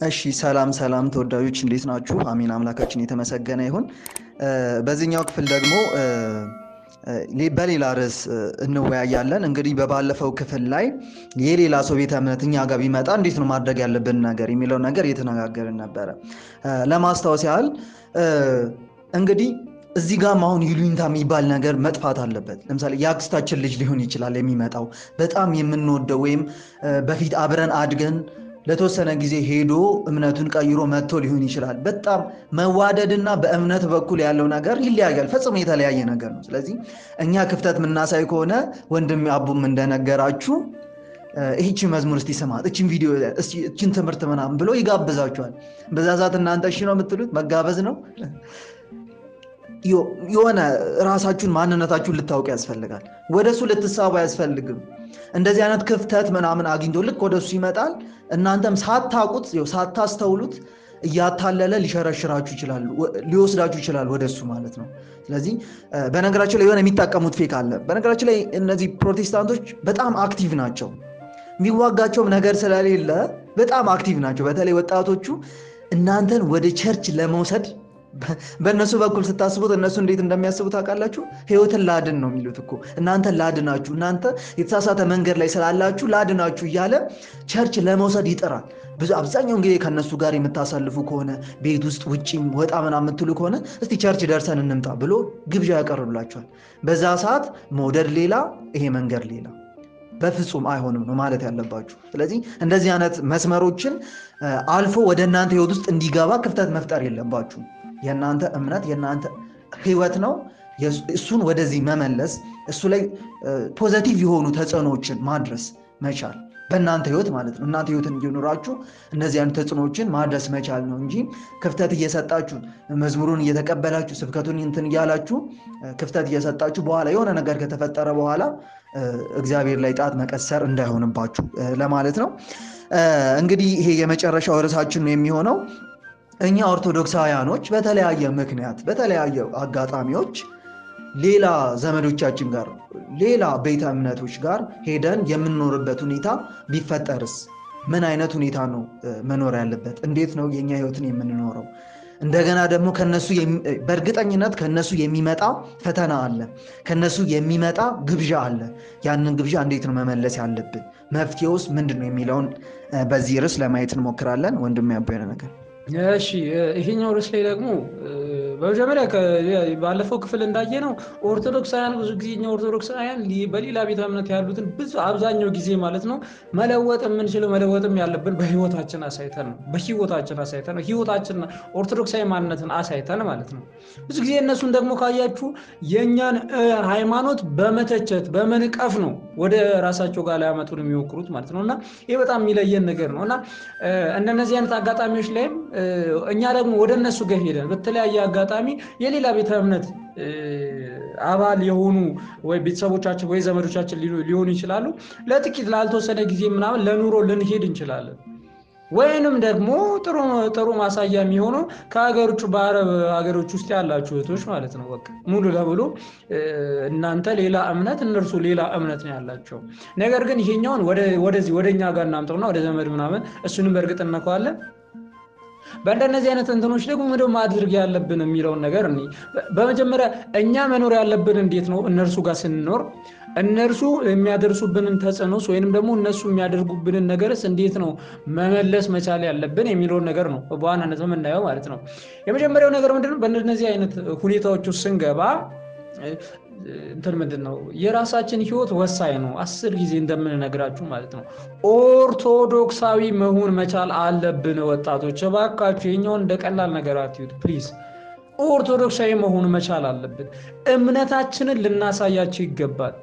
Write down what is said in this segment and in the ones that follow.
እሺ ሰላም ሰላም ተወዳጆች እንዴት ናችሁ? አሚን አምላካችን የተመሰገነ ይሁን። በዚህኛው ክፍል ደግሞ በሌላ ርዕስ እንወያያለን። እንግዲህ በባለፈው ክፍል ላይ የሌላ ሰው ቤተ እምነት እኛ ጋር ቢመጣ እንዴት ነው ማድረግ ያለብን ነገር የሚለው ነገር እየተነጋገርን ነበረ። ለማስታወስ ያህል እንግዲህ እዚህ ጋም አሁን ይሉኝታ የሚባል ነገር መጥፋት አለበት። ለምሳሌ የአክስታችን ልጅ ሊሆን ይችላል የሚመጣው በጣም የምንወደው ወይም በፊት አብረን አድገን ለተወሰነ ጊዜ ሄዶ እምነቱን ቀይሮ መጥቶ ሊሆን ይችላል። በጣም መዋደድና በእምነት በኩል ያለው ነገር ይለያያል። ፈጽሞ የተለያየ ነገር ነው። ስለዚህ እኛ ክፍተት የምናሳይ ከሆነ ወንድም አቡም እንደነገራችሁ ይህቺ መዝሙር እስቲ ስማት፣ እችን ቪዲዮ፣ እችን ትምህርት ምናምን ብሎ ይጋብዛችኋል። በዛ ሰዓት እናንተ እሺ ነው የምትሉት? መጋበዝ ነው። የሆነ ራሳችሁን ማንነታችሁን ልታውቅ ያስፈልጋል። ወደሱ ልትሳቡ አያስፈልግም። እንደዚህ አይነት ክፍተት ምናምን አግኝቶ ልክ ወደሱ ይመጣል። እናንተም ሳታውቁት ሳታስተውሉት እያታለለ ሊሸረሽራችሁ ይችላል፣ ሊወስዳችሁ ይችላል ወደሱ ማለት ነው። ስለዚህ በነገራችን ላይ የሆነ የሚጠቀሙት ፌክ አለ። በነገራችን ላይ እነዚህ ፕሮቴስታንቶች በጣም አክቲቭ ናቸው። የሚዋጋቸውም ነገር ስለሌለ በጣም አክቲቭ ናቸው። በተለይ ወጣቶቹ እናንተን ወደ ቸርች ለመውሰድ በእነሱ በኩል ስታስቡት እነሱ እንዴት እንደሚያስቡ ታውቃላችሁ? ህይወትን ላድን ነው የሚሉት እኮ እናንተ ላድናችሁ፣ እናንተ የተሳሳተ መንገድ ላይ ስላላችሁ ላድናችሁ እያለ ቸርች ለመውሰድ ይጥራል። ብዙ አብዛኛውን ጊዜ ከእነሱ ጋር የምታሳልፉ ከሆነ ቤት ውስጥ ውጭም ወጣ ምናምን የምትሉ ከሆነ እስቲ ቸርች ደርሰን እንምጣ ብሎ ግብዣ ያቀርብላችኋል። በዛ ሰዓት መውደድ ሌላ፣ ይሄ መንገድ ሌላ በፍጹም አይሆንም ነው ማለት ያለባችሁ። ስለዚህ እንደዚህ አይነት መስመሮችን አልፎ ወደ እናንተ ህይወት ውስጥ እንዲገባ ክፍተት መፍጠር የለባችሁም። የእናንተ እምነት የእናንተ ህይወት ነው። እሱን ወደዚህ መመለስ እሱ ላይ ፖዘቲቭ የሆኑ ተጽዕኖዎችን ማድረስ መቻል በእናንተ ህይወት ማለት ነው። እናንተ ህይወትን እንዲኖራችሁ እነዚህ አይነት ተጽዕኖዎችን ማድረስ መቻል ነው እንጂ ክፍተት እየሰጣችሁ መዝሙሩን እየተቀበላችሁ ስብከቱን እንትን እያላችሁ ክፍተት እየሰጣችሁ በኋላ የሆነ ነገር ከተፈጠረ በኋላ እግዚአብሔር ላይ ጣት መቀሰር እንዳይሆንባችሁ ለማለት ነው። እንግዲህ ይሄ የመጨረሻው ርዕሳችን ነው የሚሆነው እኛ ኦርቶዶክሳውያኖች በተለያየ ምክንያት በተለያየ አጋጣሚዎች ሌላ ዘመዶቻችን ጋር ሌላ ቤተ እምነቶች ጋር ሄደን የምንኖርበት ሁኔታ ቢፈጠርስ ምን አይነት ሁኔታ ነው መኖር ያለበት? እንዴት ነው የኛ ህይወትን የምንኖረው? እንደገና ደግሞ ከነሱ በእርግጠኝነት ከነሱ የሚመጣ ፈተና አለ፣ ከነሱ የሚመጣ ግብዣ አለ። ያንን ግብዣ እንዴት ነው መመለስ ያለብን? መፍትሄውስ ምንድን ነው የሚለውን በዚህ ርዕስ ለማየት እንሞክራለን። ወንድም ያቦነ ነገር እሺ ይሄኛው ርዕስ ላይ ደግሞ በመጀመሪያ ባለፈው ክፍል እንዳየ ነው ኦርቶዶክሳውያን ብዙ ጊዜ እኛ ኦርቶዶክሳውያን በሌላ ቤተ እምነት ያሉትን ብዙ አብዛኛው ጊዜ ማለት ነው መለወጥ የምንችለው መለወጥም ያለብን በህይወታችን አሳይተን ነው። በህይወታችን አሳይተን ነው። ህይወታችን ኦርቶዶክሳዊ ማንነትን አሳይተን ማለት ነው። ብዙ ጊዜ እነሱን ደግሞ ካያችሁ የእኛን ሃይማኖት በመተቸት በመንቀፍ ነው ወደ ራሳቸው ጋር ሊያመጡን የሚሞክሩት ማለት ነው። እና ይህ በጣም የሚለየን ነገር ነው እና እንደነዚህ አይነት አጋጣሚዎች ላይም እኛ ደግሞ ወደ እነሱ ጋር ሄደን በተለያየ አጋጣሚ የሌላ ቤተ እምነት አባል የሆኑ ወይ ቤተሰቦቻችን ወይ ዘመዶቻችን ሊሆኑ ይችላሉ። ለጥቂት ላልተወሰነ ጊዜ ምናምን ለኑሮ ልንሄድ እንችላለን። ወይንም ደግሞ ጥሩ ማሳያ የሚሆነው ከሀገር ውጭ በአረብ ሀገሮች ውስጥ ያላችሁ እህቶች ማለት ነው። በቃ ሙሉ ለሙሉ እናንተ ሌላ እምነት፣ እነርሱ ሌላ እምነት ነው ያላቸው። ነገር ግን ይሄኛውን ወደዚህ ወደ እኛ ጋር እናምጠውና ወደ ዘመድ ምናምን እሱንም በእርግጥ እነከዋለን። በእንደነዚህ አይነት እንትኖች ደግሞ ምንድን ማድረግ ያለብን የሚለውን ነገር እኔ በመጀመሪያ እኛ መኖር ያለብን እንዴት ነው? እነርሱ ጋር ስንኖር እነርሱ የሚያደርሱብንን ተጽዕኖስ ወይንም ደግሞ እነሱ የሚያደርጉብንን ነገርስ እንዴት ነው መመለስ መቻል ያለብን የሚለውን ነገር ነው በዋናነት የምናየው ማለት ነው። የመጀመሪያው ነገር ምንድነው? በእነዚህ አይነት ሁኔታዎች ውስጥ ስንገባ እንትን ምንድን ነው የራሳችን ህይወት ወሳኝ ነው። አስር ጊዜ እንደምንነግራችሁ ማለት ነው ኦርቶዶክሳዊ መሆን መቻል አለብን። ወጣቶች እባካችሁ የኛውን እንደ ቀላል ነገር አትዩት ፕሊዝ። ኦርቶዶክሳዊ መሆን መቻል አለብን። እምነታችንን ልናሳያቸው ይገባል።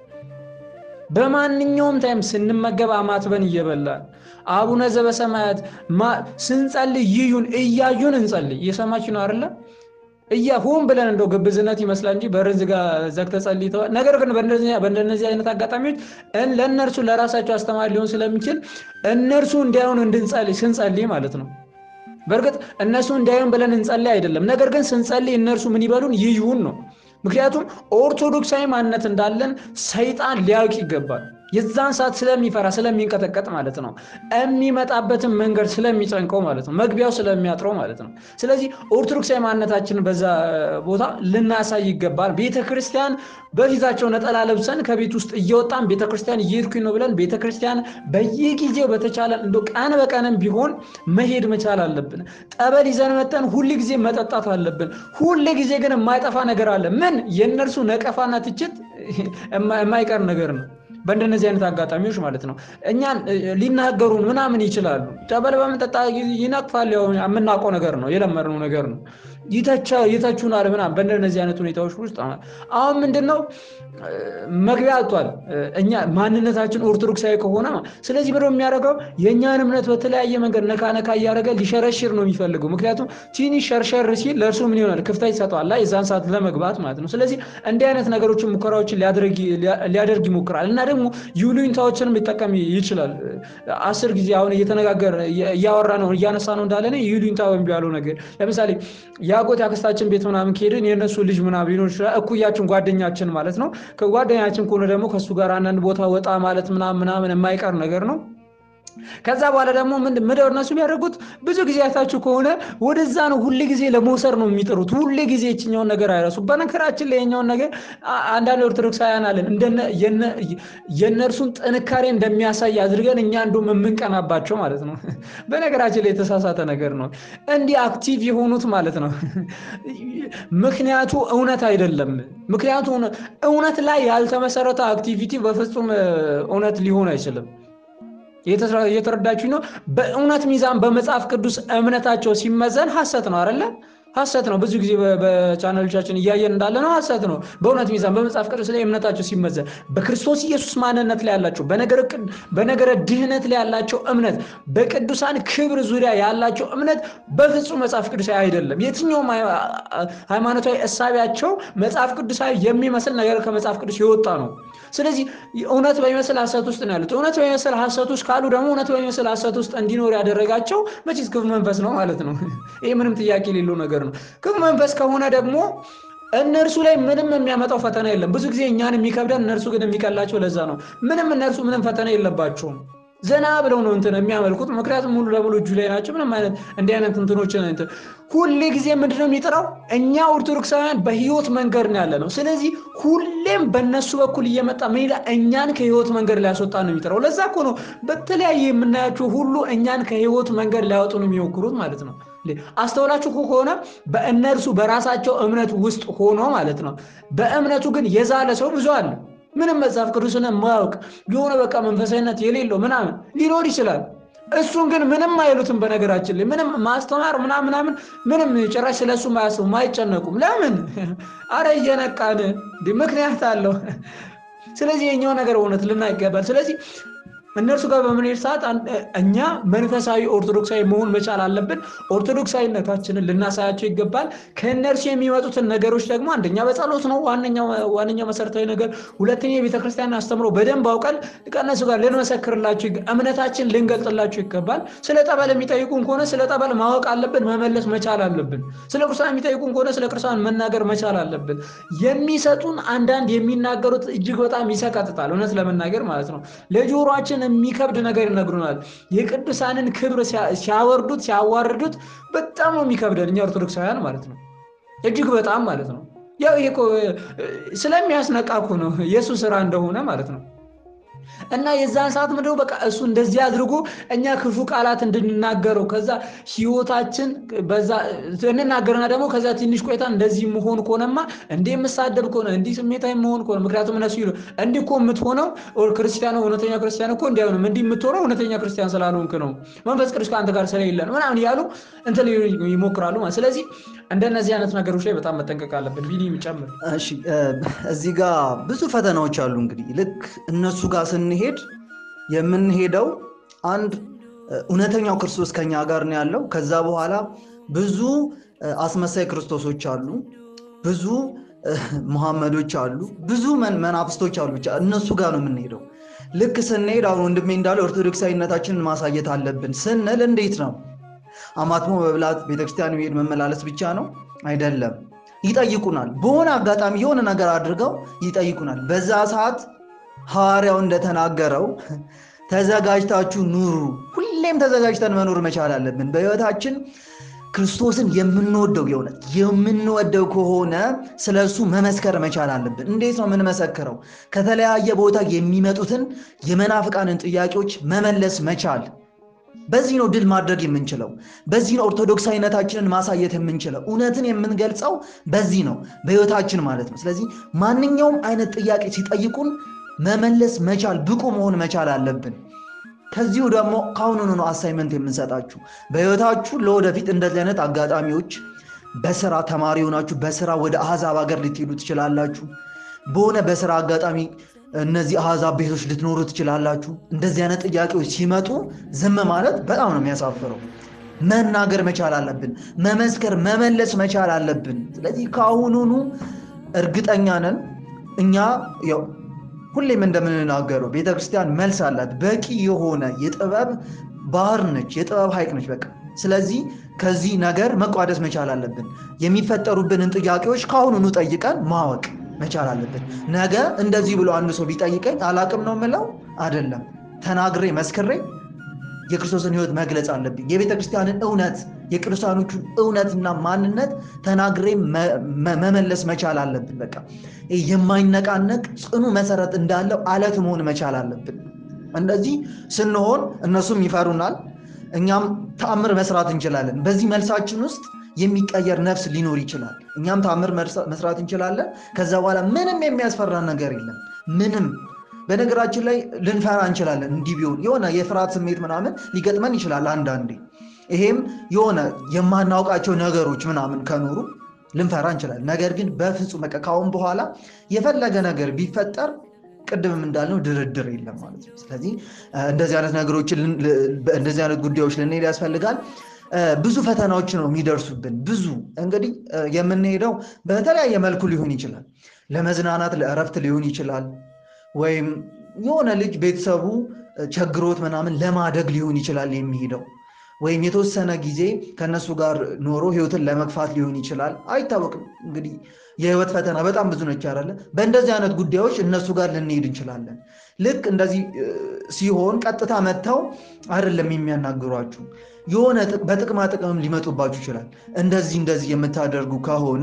በማንኛውም ታይም ስንመገብ አማትበን እየበላን አቡነ ዘበሰማያት ስንጸልይ ይዩን እያዩን እንጸልይ። እየሰማችሁ ነው አይደለም? እያ ሆን ብለን እንደው ግብዝነት ይመስላል እንጂ በርን ዘግተህ ጸልይተዋል። ነገር ግን በእንደነዚህ አይነት አጋጣሚዎች ለእነርሱ ለራሳቸው አስተማሪ ሊሆን ስለሚችል እነርሱ እንዲያዩን እንድንጸልይ ስንጸልይ ማለት ነው። በእርግጥ እነሱ እንዲያዩን ብለን እንጸልይ አይደለም። ነገር ግን ስንጸልይ እነርሱ ምን ይበሉን ይዩን ነው። ምክንያቱም ኦርቶዶክሳዊ ማንነት እንዳለን ሰይጣን ሊያውቅ ይገባል። የዛን ሰዓት ስለሚፈራ ስለሚንቀጠቀጥ ማለት ነው። የሚመጣበትን መንገድ ስለሚጨንቀው ማለት ነው። መግቢያው ስለሚያጥረው ማለት ነው። ስለዚህ ኦርቶዶክሳዊ ማንነታችንን በዛ ቦታ ልናሳይ ይገባል። ቤተክርስቲያን በፊታቸው ነጠላ ለብሰን ከቤት ውስጥ እየወጣን ቤተክርስቲያን እየሄድኩኝ ነው ብለን ቤተክርስቲያን በየጊዜው በተቻለን እንደ ቀን በቀንም ቢሆን መሄድ መቻል አለብን። ጠበል ይዘን መጠን ሁል ጊዜ መጠጣት አለብን። ሁል ጊዜ ግን የማይጠፋ ነገር አለ። ምን የእነርሱ ነቀፋና ትችት የማይቀር ነገር ነው። በእንደነዚህ አይነት አጋጣሚዎች ማለት ነው እኛን ሊናገሩን ምናምን ይችላሉ። ጠበል በምንጠጣ ይነቅፋል። ያው የምናውቀው ነገር ነው፣ የለመድነው ነገር ነው። ይተቹናል ምናምን። በእንደነዚህ አይነት ሁኔታዎች ውስጥ አሁን ምንድን ነው መግቢያ አጥቷል። እኛ ማንነታችን ኦርቶዶክሳዊ ከሆነ ስለዚህ ብሎ የሚያደርገው የእኛን እምነት በተለያየ መንገድ ነካ ነካ እያደረገ ሊሸረሽር ነው የሚፈልገው። ምክንያቱም ትንሽ ሸርሸር ሲል ለእርሱ ምን ይሆናል ክፍተት ይሰጠዋል፣ የዛን ሰዓት ለመግባት ማለት ነው። ስለዚህ እንዲህ አይነት ነገሮችን ሙከራዎችን ሊያደርግ ይሞክራል እና ደግሞ ዩሉኝታዎችንም ሊጠቀም ይችላል። አስር ጊዜ አሁን እየተነጋገር እያወራ ነው እያነሳ ነው እንዳለ ዩሉኝታ ያለው ነገር ለምሳሌ የአጎት ያክስታችን ቤት ምናምን ከሄድን የእነሱ ልጅ ምናምን ሊኖር ይችላል። እኩያችን ጓደኛችን ማለት ነው። ከጓደኛችን ከሆነ ደግሞ ከእሱ ጋር አንዳንድ ቦታ ወጣ ማለት ምናምን ምናምን የማይቀር ነገር ነው። ከዛ በኋላ ደግሞ ምንድነው እነሱ የሚያደርጉት? ብዙ ጊዜ አይታችሁ ከሆነ ወደዛ ነው ሁል ጊዜ ለመውሰድ ነው የሚጥሩት። ሁል ጊዜ የችኛውን ነገር አይረሱ። በነገራችን ላይ የኛውን ነገር አንዳንድ ኦርቶዶክሳውያን አለን የእነርሱን ጥንካሬ እንደሚያሳይ አድርገን እኛ እንደውም የምንቀናባቸው ማለት ነው። በነገራችን ላይ የተሳሳተ ነገር ነው። እንዲህ አክቲቭ የሆኑት ማለት ነው። ምክንያቱ እውነት አይደለም። ምክንያቱ እውነት ላይ ያልተመሰረተ አክቲቪቲ በፍጹም እውነት ሊሆን አይችልም። እየተረዳችሁ ነው። በእውነት ሚዛን በመጽሐፍ ቅዱስ እምነታቸው ሲመዘን ሐሰት ነው አይደለ? ሐሰት ነው። ብዙ ጊዜ በቻናሎቻችን እያየን እንዳለ ነው። ሐሰት ነው። በእውነት ሚዛን በመጽሐፍ ቅዱስ ላይ እምነታቸው ሲመዘን በክርስቶስ ኢየሱስ ማንነት ላይ ያላቸው በነገረ ድህነት ላይ ያላቸው እምነት በቅዱሳን ክብር ዙሪያ ያላቸው እምነት በፍጹም መጽሐፍ ቅዱሳዊ አይደለም። የትኛውም ሃይማኖታዊ እሳቢያቸው መጽሐፍ ቅዱሳዊ የሚመስል ነገር ከመጽሐፍ ቅዱስ የወጣ ነው። ስለዚህ እውነት በሚመስል ሐሰት ውስጥ ነው ያሉት። እውነት በሚመስል ሐሰት ውስጥ ካሉ ደግሞ እውነት በሚመስል ሐሰት ውስጥ እንዲኖር ያደረጋቸው መቼስ ክፉ መንፈስ ነው ማለት ነው። ይህ ምንም ጥያቄ የሌለው ነገር ነው። ክፉ መንፈስ ከሆነ ደግሞ እነርሱ ላይ ምንም የሚያመጣው ፈተና የለም። ብዙ ጊዜ እኛን የሚከብደን እነርሱ ግን የሚቀላቸው ለዛ ነው። ምንም እነርሱ ምንም ፈተና የለባቸውም። ዘና ብለው ነው እንትን የሚያመልኩት። ምክንያቱም ሙሉ ለሙሉ እጁ ላይ ናቸው። ምንም አይነት እንዲህ አይነት እንትኖችን እንትን ሁሌ ጊዜ ምንድነው የሚጥረው? እኛ ኦርቶዶክሳውያን በህይወት መንገድ ነው ያለ ነው። ስለዚህ ሁሌም በእነሱ በኩል እየመጣ ምን ይላል? እኛን ከህይወት መንገድ ሊያስወጣ ነው የሚጥረው። ለዛ እኮ ነው በተለያየ የምናያቸው ሁሉ እኛን ከህይወት መንገድ ሊያወጡ ነው የሚሞክሩት ማለት ነው። አስተውላችሁ ከሆነ በእነርሱ በራሳቸው እምነት ውስጥ ሆኖ ማለት ነው። በእምነቱ ግን የዛለ ሰው ብዙ አለ። ምንም መጽሐፍ ቅዱስን የማያውቅ የሆነ በቃ መንፈሳዊነት የሌለው ምናምን ሊኖር ይችላል። እሱን ግን ምንም አይሉትም። በነገራችን ላይ ምንም ማስተማር ምናምን ምናምን ምንም ጭራሽ ስለሱ ማያስቡ አይጨነቁም። ለምን? አረ እየነቃን ምክንያት አለው። ስለዚህ የኛው ነገር እውነት ልና ይገባል። ስለዚህ እነርሱ ጋር በምንሄድ ሰዓት እኛ መንፈሳዊ ኦርቶዶክሳዊ መሆን መቻል አለብን። ኦርቶዶክሳዊነታችንን ልናሳያቸው ይገባል። ከእነርሱ የሚመጡትን ነገሮች ደግሞ አንደኛ በጸሎት ነው ዋነኛው መሰረታዊ ነገር። ሁለተኛ የቤተክርስቲያን አስተምሮ በደንብ አውቀን ከእነሱ ጋር ልንመሰክርላቸው፣ እምነታችን ልንገልጥላቸው ይገባል። ስለ ጠበል የሚጠይቁን ከሆነ ስለ ጠበል ማወቅ አለብን፣ መመለስ መቻል አለብን። ስለ ቅዱሳን የሚጠይቁን ከሆነ ስለ ቅዱሳን መናገር መቻል አለብን። የሚሰጡን አንዳንድ የሚናገሩት እጅግ በጣም ይሰቀጥጣል፣ እውነት ለመናገር ማለት ነው ለጆሮችን የሚከብድ ነገር ይነግሩናል። የቅዱሳንን ክብር ሲያወርዱት ሲያዋርዱት በጣም ነው የሚከብደን እኛ ኦርቶዶክሳውያን ማለት ነው። እጅግ በጣም ማለት ነው። ያው ይሄ ስለሚያስነቃ እኮ ነው የእሱ ስራ እንደሆነ ማለት ነው። እና የዛን ሰዓት ምንድነው በቃ እሱ እንደዚህ አድርጎ እኛ ክፉ ቃላት እንድንናገረው ከዛ ህይወታችን በዛ እንናገርና ደግሞ ከዛ ትንሽ ቆይታ እንደዚህ መሆን ከሆነማ እንዲህ የምሳደብ ከሆነ እንዲህ ስሜታዊ መሆን ከሆነ ምክንያቱም እነሱ ይሉ እንዲህ እኮ የምትሆነው ክርስቲያኑ እውነተኛ ክርስቲያን እኮ እንዲህ አይሆንም እንዲህ የምትሆነው እውነተኛ ክርስቲያን ስላልሆንክ ነው መንፈስ ቅዱስ ከአንተ ጋር ስለሌለ ነው ምናምን እያሉ እንትን ይሞክራሉ ማለት ስለዚህ እንደነዚህ አይነት ነገሮች ላይ በጣም መጠንቀቅ አለብን ቢኒ ጨምር እሺ እዚህ ጋር ብዙ ፈተናዎች አሉ እንግዲህ ልክ እነሱ ጋር ስንሄድ የምንሄደው አንድ እውነተኛው ክርስቶስ ከኛ ጋር ነው ያለው ከዛ በኋላ ብዙ አስመሳይ ክርስቶሶች አሉ ብዙ መሐመዶች አሉ ብዙ መናፍስቶች አሉ ብቻ እነሱ ጋር ነው የምንሄደው ልክ ስንሄድ አሁን ወንድሜ እንዳለ ኦርቶዶክሳዊነታችንን ማሳየት አለብን ስንል እንዴት ነው አማትሞ መብላት ቤተክርስቲያን መሄድ መመላለስ ብቻ ነው አይደለም ይጠይቁናል በሆነ አጋጣሚ የሆነ ነገር አድርገው ይጠይቁናል በዛ ሰዓት ሐዋርያው እንደተናገረው ተዘጋጅታችሁ ኑሩ። ሁሌም ተዘጋጅተን መኖር መቻል አለብን። በሕይወታችን ክርስቶስን የምንወደው የእውነት የምንወደው ከሆነ ስለ እሱ መመስከር መቻል አለብን። እንዴት ነው የምንመሰክረው? ከተለያየ ቦታ የሚመጡትን የመናፍቃንን ጥያቄዎች መመለስ መቻል። በዚህ ነው ድል ማድረግ የምንችለው። በዚህ ነው ኦርቶዶክሳዊነታችንን ማሳየት የምንችለው። እውነትን የምንገልጸው በዚህ ነው፣ በሕይወታችን ማለት ነው። ስለዚህ ማንኛውም አይነት ጥያቄ ሲጠይቁን መመለስ መቻል ብቁ መሆን መቻል አለብን። ከዚሁ ደግሞ ከአሁኑኑ ነው አሳይመንት የምንሰጣችሁ በሕይወታችሁ ለወደፊት እንደዚህ አይነት አጋጣሚዎች በስራ ተማሪ ሆናችሁ በስራ ወደ አሕዛብ ሀገር ልትሄዱ ትችላላችሁ። በሆነ በስራ አጋጣሚ እነዚህ አሕዛብ ቤቶች ልትኖሩ ትችላላችሁ። እንደዚህ አይነት ጥያቄዎች ሲመጡ ዝም ማለት በጣም ነው የሚያሳፍረው። መናገር መቻል አለብን። መመስከር፣ መመለስ መቻል አለብን። ስለዚህ ከአሁኑኑ እርግጠኛ ነን እኛ ያው ሁሌም እንደምንናገረው ቤተ ክርስቲያን መልስ አላት። በቂ የሆነ የጥበብ ባህር ነች፣ የጥበብ ሐይቅ ነች። በቃ ስለዚህ ከዚህ ነገር መቋደስ መቻል አለብን። የሚፈጠሩብንን ጥያቄዎች ከአሁኑኑ ጠይቀን ማወቅ መቻል አለብን። ነገ እንደዚህ ብሎ አንድ ሰው ቢጠይቀኝ አላቅም ነው የምለው አይደለም። ተናግሬ መስክሬ የክርስቶስን ሕይወት መግለጽ አለብኝ። የቤተ ክርስቲያንን እውነት የቅዱሳኖቹን እውነትና ማንነት ተናግሬ መመለስ መቻል አለብን። በቃ የማይነቃነቅ ጽኑ መሰረት እንዳለው አለት መሆን መቻል አለብን። እንደዚህ ስንሆን እነሱም ይፈሩናል፣ እኛም ተአምር መስራት እንችላለን። በዚህ መልሳችን ውስጥ የሚቀየር ነፍስ ሊኖር ይችላል። እኛም ተአምር መስራት እንችላለን። ከዛ በኋላ ምንም የሚያስፈራ ነገር የለም። ምንም በነገራችን ላይ ልንፈራ እንችላለን። እንዲህ ቢሆን የሆነ የፍርሃት ስሜት ምናምን ሊገጥመን ይችላል አንዳንዴ። ይሄም የሆነ የማናውቃቸው ነገሮች ምናምን ከኖሩ ልንፈራ እንችላለን። ነገር ግን በፍጹም በቃ ካሁን በኋላ የፈለገ ነገር ቢፈጠር ቅድምም እንዳልነው ድርድር የለም ማለት ነው። ስለዚህ እንደዚህ አይነት ነገሮችን እንደዚህ አይነት ጉዳዮች ልንሄድ ያስፈልጋል። ብዙ ፈተናዎች ነው የሚደርሱብን። ብዙ እንግዲህ የምንሄደው በተለያየ መልኩ ሊሆን ይችላል። ለመዝናናት ለእረፍት ሊሆን ይችላል። ወይም የሆነ ልጅ ቤተሰቡ ቸግሮት ምናምን ለማደግ ሊሆን ይችላል የሚሄደው ወይም የተወሰነ ጊዜ ከነሱ ጋር ኖሮ ህይወትን ለመግፋት ሊሆን ይችላል። አይታወቅም። እንግዲህ የህይወት ፈተና በጣም ብዙ ነች አይደለ? በእንደዚህ አይነት ጉዳዮች እነሱ ጋር ልንሄድ እንችላለን። ልክ እንደዚህ ሲሆን ቀጥታ መጥተው አይደለም የሚያናግሯችሁ፣ የሆነ በጥቅማ ጥቅምም ሊመጡባችሁ ይችላል። እንደዚህ እንደዚህ የምታደርጉ ከሆነ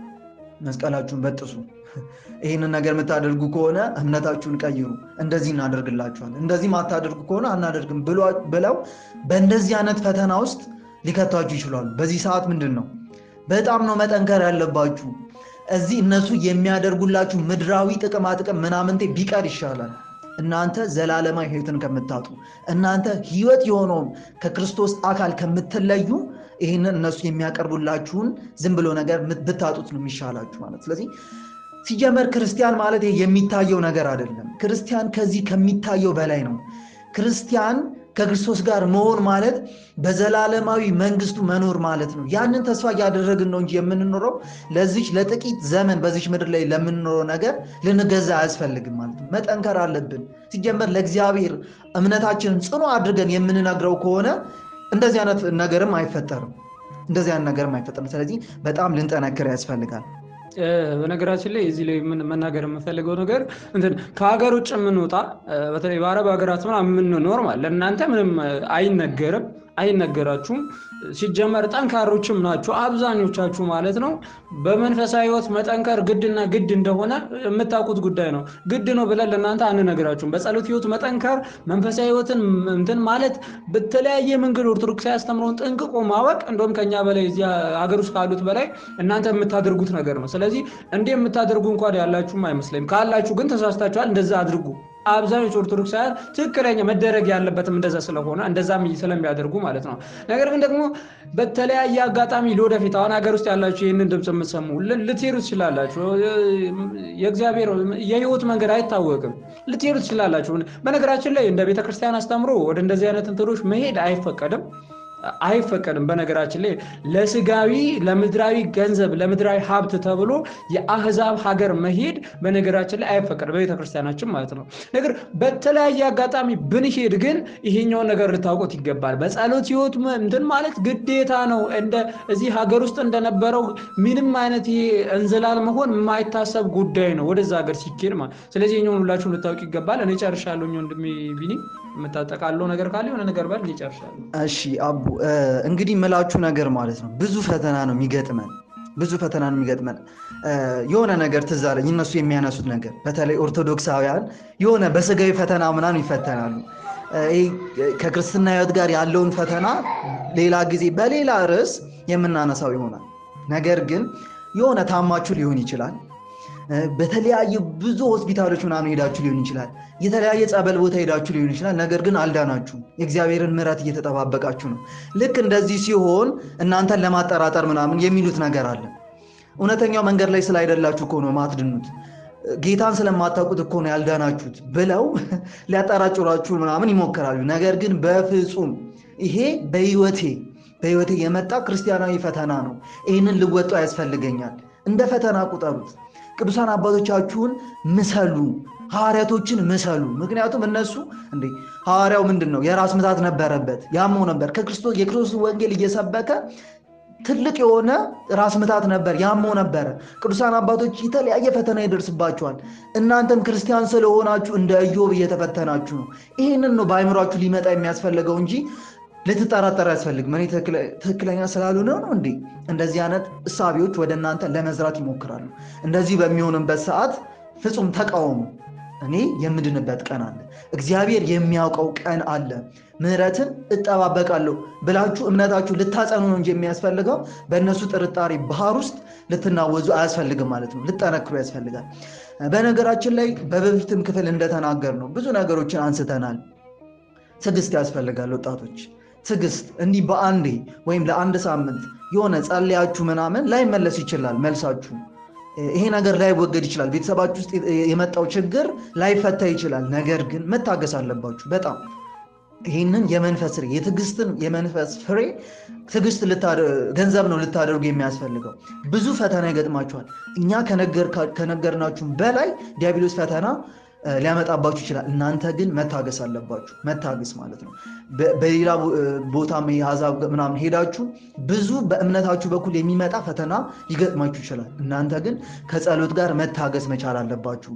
መስቀላችሁን በጥሱ ይህንን ነገር የምታደርጉ ከሆነ እምነታችሁን ቀይሩ፣ እንደዚህ እናደርግላችኋለን፣ እንደዚህ ማታደርጉ ከሆነ አናደርግም ብለው በእንደዚህ አይነት ፈተና ውስጥ ሊከቷችሁ ይችላሉ። በዚህ ሰዓት ምንድን ነው በጣም ነው መጠንከር ያለባችሁ። እዚህ እነሱ የሚያደርጉላችሁ ምድራዊ ጥቅማ ጥቅም ምናምንቴ ቢቀር ይሻላል። እናንተ ዘላለማዊ ህይወትን ከምታጡ፣ እናንተ ህይወት የሆነውን ከክርስቶስ አካል ከምትለዩ ይህንን እነሱ የሚያቀርቡላችሁን ዝም ብሎ ነገር ብታጡት ነው የሚሻላችሁ ማለት ስለዚህ ሲጀመር ክርስቲያን ማለት የሚታየው ነገር አይደለም። ክርስቲያን ከዚህ ከሚታየው በላይ ነው። ክርስቲያን ከክርስቶስ ጋር መሆን ማለት በዘላለማዊ መንግስቱ መኖር ማለት ነው። ያንን ተስፋ እያደረግን ነው እንጂ የምንኖረው ለዚች ለጥቂት ዘመን በዚች ምድር ላይ ለምንኖረው ነገር ልንገዛ አያስፈልግም ማለት ነው። መጠንከር አለብን። ሲጀመር ለእግዚአብሔር እምነታችንን ጽኑ አድርገን የምንነግረው ከሆነ እንደዚህ አይነት ነገርም አይፈጠርም። እንደዚህ አይነት ነገርም አይፈጠርም። ስለዚህ በጣም ልንጠነክር ያስፈልጋል። በነገራችን ላይ እዚህ ላይ መናገር የምፈልገው ነገር እንትን ከሀገር ውጭ የምንወጣ በተለይ በአረብ ሀገራት ምናምን የምንኖር ማለት ለእናንተ ምንም አይነገርም አይነገራችሁም። ሲጀመር ጠንካሮችም ናችሁ አብዛኞቻችሁ ማለት ነው። በመንፈሳዊ ሕይወት መጠንከር ግድና ግድ እንደሆነ የምታውቁት ጉዳይ ነው። ግድ ነው ብለን ለእናንተ አንነግራችሁም። በጸሎት ሕይወት መጠንከር መንፈሳዊ ሕይወትን እንትን ማለት በተለያየ መንገድ ኦርቶዶክስ ያስተምረውን ጥንቅቆ ማወቅ እንደውም ከኛ በላይ እዚያ ሀገር ውስጥ ካሉት በላይ እናንተ የምታደርጉት ነገር ነው። ስለዚህ እንዲህ የምታደርጉ እንኳን ያላችሁም አይመስለኝም። ካላችሁ ግን ተሳስታችኋል። እንደዛ አድርጉ። አብዛኞቹ ኦርቶዶክሳውያን ትክክለኛ መደረግ ያለበትም እንደዛ ስለሆነ እንደዛም ስለሚያደርጉ ማለት ነው። ነገር ግን ደግሞ በተለያየ አጋጣሚ ለወደፊት አሁን ሀገር ውስጥ ያላችሁ ይህንን ድምፅ የምትሰሙ ልትሄዱ ትችላላችሁ። የእግዚአብሔር የህይወት መንገድ አይታወቅም። ልትሄዱ ትችላላችሁ። በነገራችን ላይ እንደ ቤተክርስቲያን አስተምሮ ወደ እንደዚህ አይነት እንትኖች መሄድ አይፈቀድም። አይፈቀድም። በነገራችን ላይ ለስጋዊ ለምድራዊ ገንዘብ ለምድራዊ ሀብት ተብሎ የአህዛብ ሀገር መሄድ በነገራችን ላይ አይፈቀድም በቤተክርስቲያናችን ማለት ነው። ነገር በተለያየ አጋጣሚ ብንሄድ ግን ይሄኛውን ነገር ልታውቁት ይገባል። በጸሎት ህይወት እንትን ማለት ግዴታ ነው። እንደ እዚህ ሀገር ውስጥ እንደነበረው ምንም አይነት ይሄ እንዝላል መሆን የማይታሰብ ጉዳይ ነው ወደዛ ሀገር ሲኬድ ማለት ስለዚህ ይሄኛውን ሁላችሁ ልታውቅ ይገባል። እኔ ጨርሻለሁ። ወንድሜ ቢኒ የምታጠቃለው ነገር ካለ የሆነ ነገር በል። እኔ ጨርሻለሁ። እሺ አቡ እንግዲህ የምላችሁ ነገር ማለት ነው ብዙ ፈተና ነው የሚገጥመን ብዙ ፈተና ነው የሚገጥመን። የሆነ ነገር ትዝ አለኝ እነሱ የሚያነሱት ነገር በተለይ ኦርቶዶክሳውያን የሆነ በስጋዊ ፈተና ምናምን ይፈተናሉ። ከክርስትና ህይወት ጋር ያለውን ፈተና ሌላ ጊዜ በሌላ ርዕስ የምናነሳው ይሆናል። ነገር ግን የሆነ ታማችሁ ሊሆን ይችላል። በተለያዩ ብዙ ሆስፒታሎች ምናምን ሄዳችሁ ሊሆን ይችላል። የተለያየ ጸበል ቦታ ሄዳችሁ ሊሆን ይችላል። ነገር ግን አልዳናችሁም። የእግዚአብሔርን ምሕረት እየተጠባበቃችሁ ነው። ልክ እንደዚህ ሲሆን እናንተን ለማጠራጠር ምናምን የሚሉት ነገር አለ። እውነተኛው መንገድ ላይ ስላይደላችሁ እኮ ነው ማትድኑት። ጌታን ስለማታውቁት እኮ ነው ያልዳናችሁት ብለው ሊያጠራጭሯችሁ ምናምን ይሞክራሉ። ነገር ግን በፍጹም ይሄ በህይወቴ በህይወቴ የመጣ ክርስቲያናዊ ፈተና ነው። ይህንን ልወጡ ያስፈልገኛል። እንደ ፈተና ቁጠሩት። ቅዱሳን አባቶቻችሁን ምሰሉ፣ ሐዋርያቶችን ምሰሉ። ምክንያቱም እነሱ እንዴ ሐዋርያው ምንድን ነው የራስ ምታት ነበረበት፣ ያመው ነበር። ከክርስቶስ የክርስቶስ ወንጌል እየሰበከ ትልቅ የሆነ ራስ ምታት ነበር፣ ያመው ነበረ። ቅዱሳን አባቶች የተለያየ ፈተና ይደርስባቸዋል። እናንተም ክርስቲያን ስለሆናችሁ እንደ ኢዮብ እየተፈተናችሁ ነው። ይህንን ነው በአይምሯችሁ ሊመጣ የሚያስፈልገው እንጂ ልትጠራጠር ያስፈልግ እኔ ትክክለኛ ስላልሆነ ነው እንዴ? እንደዚህ አይነት እሳቤዎች ወደ እናንተ ለመዝራት ይሞክራሉ። እንደዚህ በሚሆንበት ሰዓት ፍጹም ተቃውሞ። እኔ የምድንበት ቀን አለ፣ እግዚአብሔር የሚያውቀው ቀን አለ፣ ምሕረትን እጠባበቃለሁ ብላችሁ እምነታችሁ ልታጸኑ ነው እንጂ የሚያስፈልገው በእነሱ ጥርጣሬ ባህር ውስጥ ልትናወዙ አያስፈልግም ማለት ነው። ልጠነክሩ ያስፈልጋል። በነገራችን ላይ በበፊትም ክፍል እንደተናገር ነው ብዙ ነገሮችን አንስተናል። ትዕግስት ያስፈልጋል ወጣቶች ትዕግስት እንዲህ በአንዴ ወይም ለአንድ ሳምንት የሆነ ጸልያችሁ ምናምን ላይመለስ ይችላል መልሳችሁ። ይሄ ነገር ላይወገድ ይችላል። ቤተሰባችሁ ውስጥ የመጣው ችግር ላይፈታ ይችላል። ነገር ግን መታገስ አለባችሁ በጣም ይህንን የመንፈስ ፍሬ የትዕግስትን የመንፈስ ፍሬ ትዕግስት ገንዘብ ነው ልታደርጉ የሚያስፈልገው። ብዙ ፈተና ይገጥማችኋል። እኛ ከነገርናችሁ በላይ ዲያብሎስ ፈተና ሊያመጣባችሁ ይችላል። እናንተ ግን መታገስ አለባችሁ። መታገስ ማለት ነው። በሌላ ቦታ የአሕዛብ ምናምን ሄዳችሁ ብዙ በእምነታችሁ በኩል የሚመጣ ፈተና ሊገጥማችሁ ይችላል። እናንተ ግን ከጸሎት ጋር መታገስ መቻል አለባችሁ።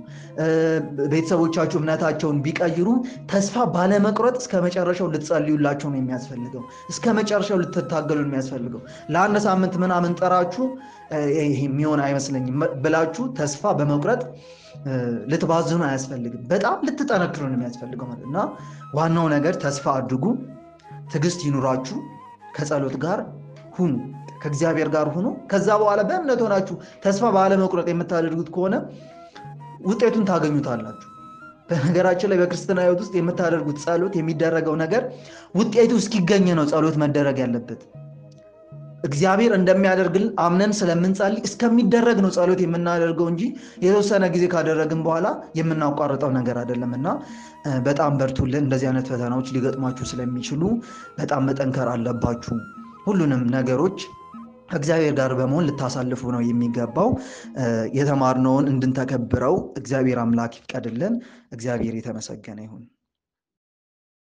ቤተሰቦቻችሁ እምነታቸውን ቢቀይሩ ተስፋ ባለመቁረጥ እስከ መጨረሻው ልትጸልዩላቸው ነው የሚያስፈልገው። እስከ መጨረሻው ልትታገሉ ነው የሚያስፈልገው። ለአንድ ሳምንት ምናምን ጠራችሁ ይሄ የሚሆን አይመስለኝም ብላችሁ ተስፋ በመቁረጥ ልትባዝኑ አያስፈልግም። በጣም ልትጠነክሩ ነው የሚያስፈልገው ማለት እና ዋናው ነገር ተስፋ አድርጉ፣ ትዕግስት ይኑራችሁ፣ ከጸሎት ጋር ሁኑ፣ ከእግዚአብሔር ጋር ሁኑ። ከዛ በኋላ በእምነት ሆናችሁ ተስፋ ባለመቁረጥ የምታደርጉት ከሆነ ውጤቱን ታገኙታላችሁ። በነገራችን ላይ በክርስትና ሕይወት ውስጥ የምታደርጉት ጸሎት የሚደረገው ነገር ውጤቱ እስኪገኝ ነው ጸሎት መደረግ ያለበት። እግዚአብሔር እንደሚያደርግልን አምነን ስለምንጸልይ እስከሚደረግ ነው ጸሎት የምናደርገው እንጂ የተወሰነ ጊዜ ካደረግን በኋላ የምናቋርጠው ነገር አይደለም እና በጣም በርቱልን። እንደዚህ አይነት ፈተናዎች ሊገጥሟችሁ ስለሚችሉ በጣም መጠንከር አለባችሁ። ሁሉንም ነገሮች ከእግዚአብሔር ጋር በመሆን ልታሳልፉ ነው የሚገባው። የተማርነውን እንድንተከብረው እግዚአብሔር አምላክ ይፍቀድልን። እግዚአብሔር የተመሰገነ ይሁን።